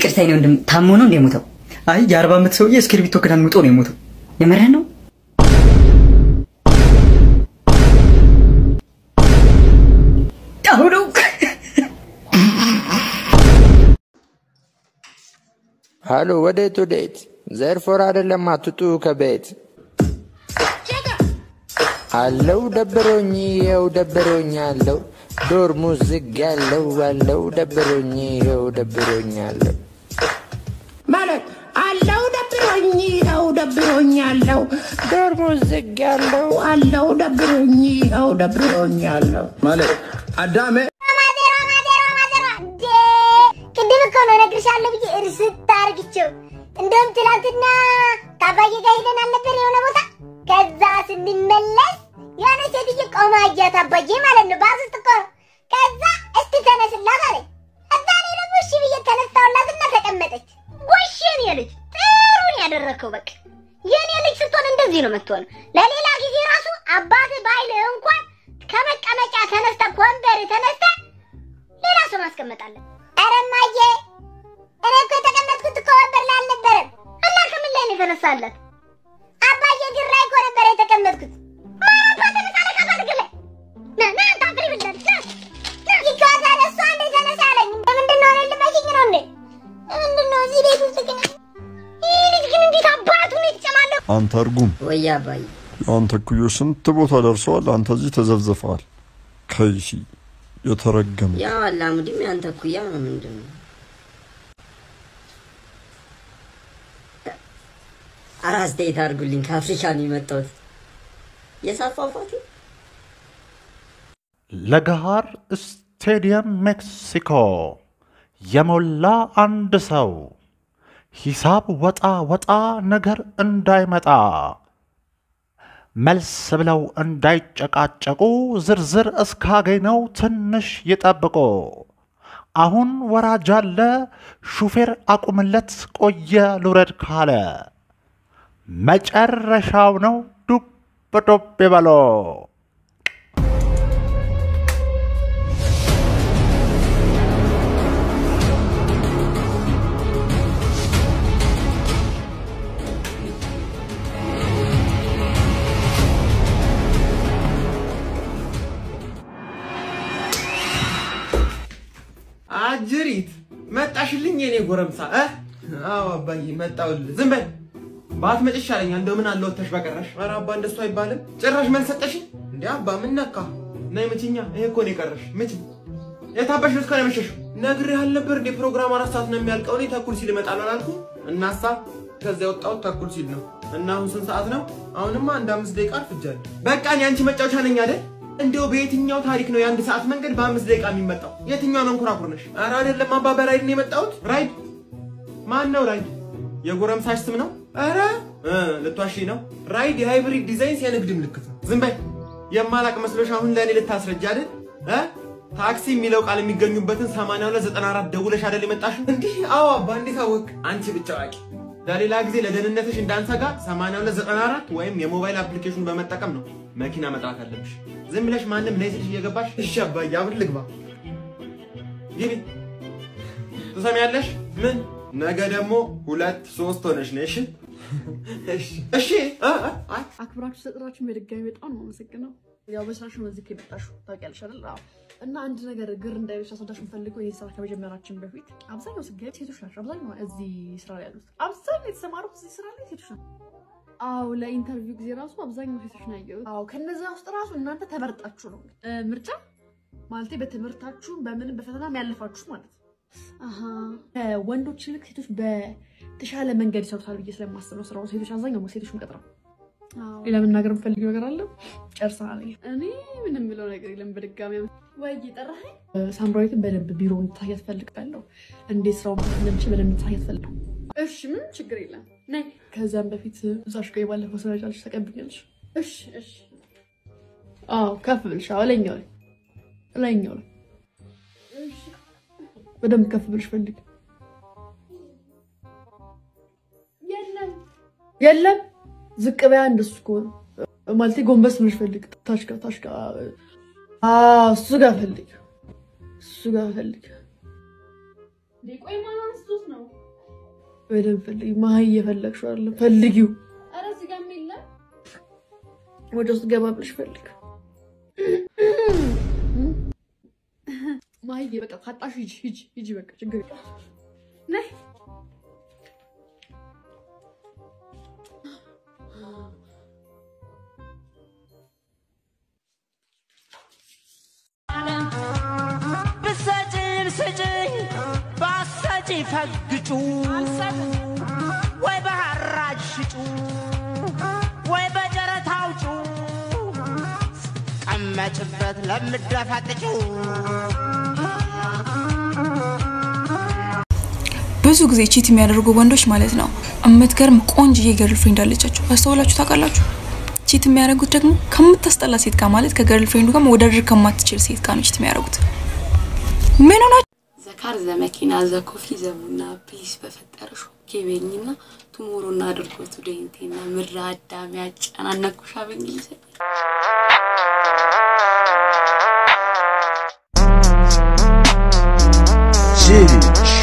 ይቅርታ የኔ ወንድም ታሞ ነው እንደ የሞተው? አይ የአርባ ዓመት ሰውዬ እስክሪብቶ ክዳን ውጦ ነው የሞተው። የምርህን ነው? አሁኑ ሃሎ፣ ወዴት ወዴት? ዘርፎር አይደለም አትጡ ከቤት አለው ደብሮኝ ይኸው ደብሮኝ አለው ዶርሙ ዝግ ያለው አለው ደብሮኝ ይኸው ደብሮኝ አለው ማለት አለው ደብሮኝ ይኸው ደብሮኝ አለው ዶርሙ ዝግ ያለው አለው ደብሮኝ ይኸው ደብሮኝ አለው ማለት አዳሜ ቅድም እኮ ነው እነግርሻለሁ ብዬ እርስት አርግቼው። እንደውም ትናንትና ከአባዬ ጋር ሄደን አልነበር የሆነ ቦታ። ከዛ ስንመለስ የሆነ ሴትዬ ቆማ አያት፣ አባዬ ማለት ነው። ባስ ውስጥ እኮ ነው። ከዛ እስቲ ተነስላት አለኝ። ከዛ እኔ ደግሞ እሺ ብዬ ተነሳሁላትና ተቀመጠች። ጎሽ የኔ ልጅ ጥሩን ያደረግከው በቃ የኔ ልጅ ስትሆን እንደዚህ ነው የምትሆነው። ለሌላ ጊዜ ራሱ አባትህ ባይልህ እንኳን ከመቀመጫ ተነስተ ከወንበር ተነስተ ሌላ ሰው ማስቀመጣለን። ኧረ እማዬ እኔ እኮ የተቀመጥኩት እኮ ወንበር ላይ አልነበረም። እና ከምን ላይ ነው የተነሳለት? አባዬ እግር ላይ እኮ ነበር የተቀመጥኩት። ማራባ ተነሳለ ከአባት እግር ላይ ና ና አንተ አፍሪ ብላለች ና ና ይካታል። እሷ እንደ ተነሳ አለኝ። ለምንድን ነው እኔን ልበሽኝ ነው እንዴ? ለምንድን ነው እዚህ ቤት ውስጥ ግን ይህ ልጅ ግን እንዴት አባቱ ነው የተጨማለቀው? አንተ እርጉም ወይ አባዬ የአንተ እኩዮች ስንት ቦታ ደርሰዋል። አንተ እዚህ ተዘብዝፈዋል። ከይሲ የተረገመ ያው አላሙዲም ያንተ እኩያ ነው ምንድን ነው? ኧረ አስተያየት አድርጉልኝ። ከአፍሪካ ነው የመጣሁት። የሳፋፋቴ ለገሃር ስቴዲየም ሜክሲኮ የሞላ አንድ ሰው ሂሳብ ወጣ ወጣ ነገር እንዳይመጣ መልስ ብለው እንዳይጨቃጨቁ ዝርዝር እስካገኘው ትንሽ ይጠብቁ። አሁን ወራጅ አለ ሹፌር አቁምለት ቆየ ልውረድ ካለ መጨረሻው ነው ዱብ ዱብ ይበሎ። አጅሪት መጣሽልኝ የኔ ጎረምሳ እ አዎ አባዬ መጣሁልህ ዝም በል ባትመጪ ይሻለኛል እንደው ምን አለ ወተሽ በቀረሽ ኧረ አባ እንደሱ አይባልም ጭራሽ መልስ ሰጠሽኝ እንዴ አባ ምን ነካ ነይ ምችኛ ይሄ እኮ ነው የቀረሽ ምች የታበሽ ነው እስከ መሸሽው ነግሬህ አልነበር እንዴ ፕሮግራም አራት ሰዓት ነው የሚያልቀው እኔ ተኩል ሲል እመጣለሁ አላልኩም እናሳ ከዚያ የወጣሁት ተኩል ሲል ነው እና አሁን ስንት ሰዓት ነው አሁንማ አንድ አምስት ደቂቃ አርፍጃለሁ በቃ እኔ አንቺ መጫወቻ ነኝ አይደል እንዲያው በየትኛው ታሪክ ነው የአንድ ሰዓት መንገድ በአምስት ደቂቃ የሚመጣው? የትኛው መንኮራኩር ነሽ? ኧረ አይደለም አባ፣ በራይድ ነው የመጣሁት። ራይድ ማን ነው ራይድ? የጎረምሳሽ ስም ነው? ኧረ እ ልትዋሺ ነው። ራይድ የሃይብሪድ ዲዛይንስ የንግድ ምልክት ነው። ዝም በይ። የማላቅ መስሎሽ አሁን ለእኔ ልታስረጃ አይደል? እ ታክሲ የሚለው ቃል የሚገኙበትን 8294 ደውለሽ አይደል የመጣሽው? እንዲህ አዎ አባ፣ እንዴት አወቅ? አንቺ ብቻ አዋቂ። ለሌላ ጊዜ ለደህንነትሽ እንዳንሰጋ 8294 ወይም የሞባይል አፕሊኬሽን በመጠቀም ነው መኪና መጥራት አለብሽ። ዝም ብለሽ ማንም ነይ ስልሽ እየገባሽ እሺ አባዬ አሁን ልግባ ግቢ ትሰሚያለሽ ምን ነገ ደግሞ ሁለት ሶስት ሆነሽ ነሽ እሺ እሺ እ እ አይ አክብራችሁ ስለጠራችሁ በድጋሚ በጣም ነው የማመሰግነው። ያው በስራሽ ነው እዚህ የመጣሽው ታውቂያለሽ አይደል? አዎ። እና አንድ ነገር ግር እንዳይልሽ አስወዳሽ የምፈልገው ይህ ስራ ከመጀመራችን በፊት አብዛኛው ስገብ ሴቶች ናቸው። አብዛኛው እዚህ ስራ ላይ ያሉት አብዛኛው የተሰማሩት እዚህ ስራ ላይ ሴቶች ናቸው። አዎ ለኢንተርቪው ጊዜ ራሱ አብዛኛው ሴቶች ነው ያየሁት። አዎ ከነዛ ውስጥ ራሱ እናንተ ተመርጣችሁ ነው እ፣ ምርጫ ማለቴ በትምህርታችሁ በምንም በፈተናም ያለፋችሁ ማለት ነው። አሀ ከወንዶች ይልቅ ሴቶች በተሻለ መንገድ ይሰሩታል ብዬ ስለማስብ ነው ስራውን ሴቶች አብዛኛው ሴቶች ምቀጥረው። ሌላ መናገር የምፈልገው ነገር አለ? ጨርሰናል። እኔ ምንም ብለው ነገር የለም። በድጋሚ ወይ ጠራኸኝ። ሳምራዊትን በደንብ ቢሮ እንድታያት ፈልጋለሁ። እንዴት ስራውን መስራት እንደምችል በደንብ እንድታያት ፈልጋለሁ። እሺ፣ ምንም ችግር የለም። ነይ። ከዛም በፊት እዛሽ ጋር የባለፈው ስራ ጫልሽ ተቀብኛለሽ። እሺ፣ እሺ። አዎ፣ ከፍ ብልሽ። አዎ፣ ላይኛው ላይ ላይኛው ላይ በደንብ ከፍ ብልሽ ፈልግ። የለም የለም ዝቅ በያ እንደሱ ከሆነ ማለቴ ጎንበስ ብለሽ ፈልግ። ታች ጋር ታች ጋር አዎ፣ እሱ ጋር ፈልግ፣ እሱ ጋር ፈልግ። ቆይ ማን አንስቶት ነው? በደንብ ፈልጊ። መሀይ እየፈለግሽው አይደለም፣ ፈልጊው። ኧረ እዚህ ጋር የለም። ወደ ውስጥ ገባ ብለሽ ፈልግ። ማየ በቃ ካጣሽ ሂጂ ሂጂ ሂጂ በቃ ችግር የለም። ነይ ብሰጭም ስጭኝ ባሰጪ ፈግጩ ወይ በሐራጅ ሽጩ ወይ በጨረታ አውጩ ቀመጭበት ለምደፈጥጩ ብዙ ጊዜ ቺት የሚያደርጉ ወንዶች ማለት ነው የምትገርም ቆንጅዬ ገርል ፍሬንድ አለቻቸው። አስተውላችሁ ታውቃላችሁ? ቺት የሚያደርጉት ደግሞ ከምታስጠላ ሴት ጋር ማለት ከገርል ፍሬንዱ ጋር መወዳደር ከማትችል ሴት ጋር ነው ቺት የሚያደርጉት። ምን ሆና ዘካር ዘመኪና ዘኮፊ ዘቡና ፕሊስ በፈጠረሽ ኦኬ በይኝና ቱሞሮና አድርጎቱ ደኝቴና ምድረ አዳሚ ያጨናነኩሻ በእንግሊዝኛ G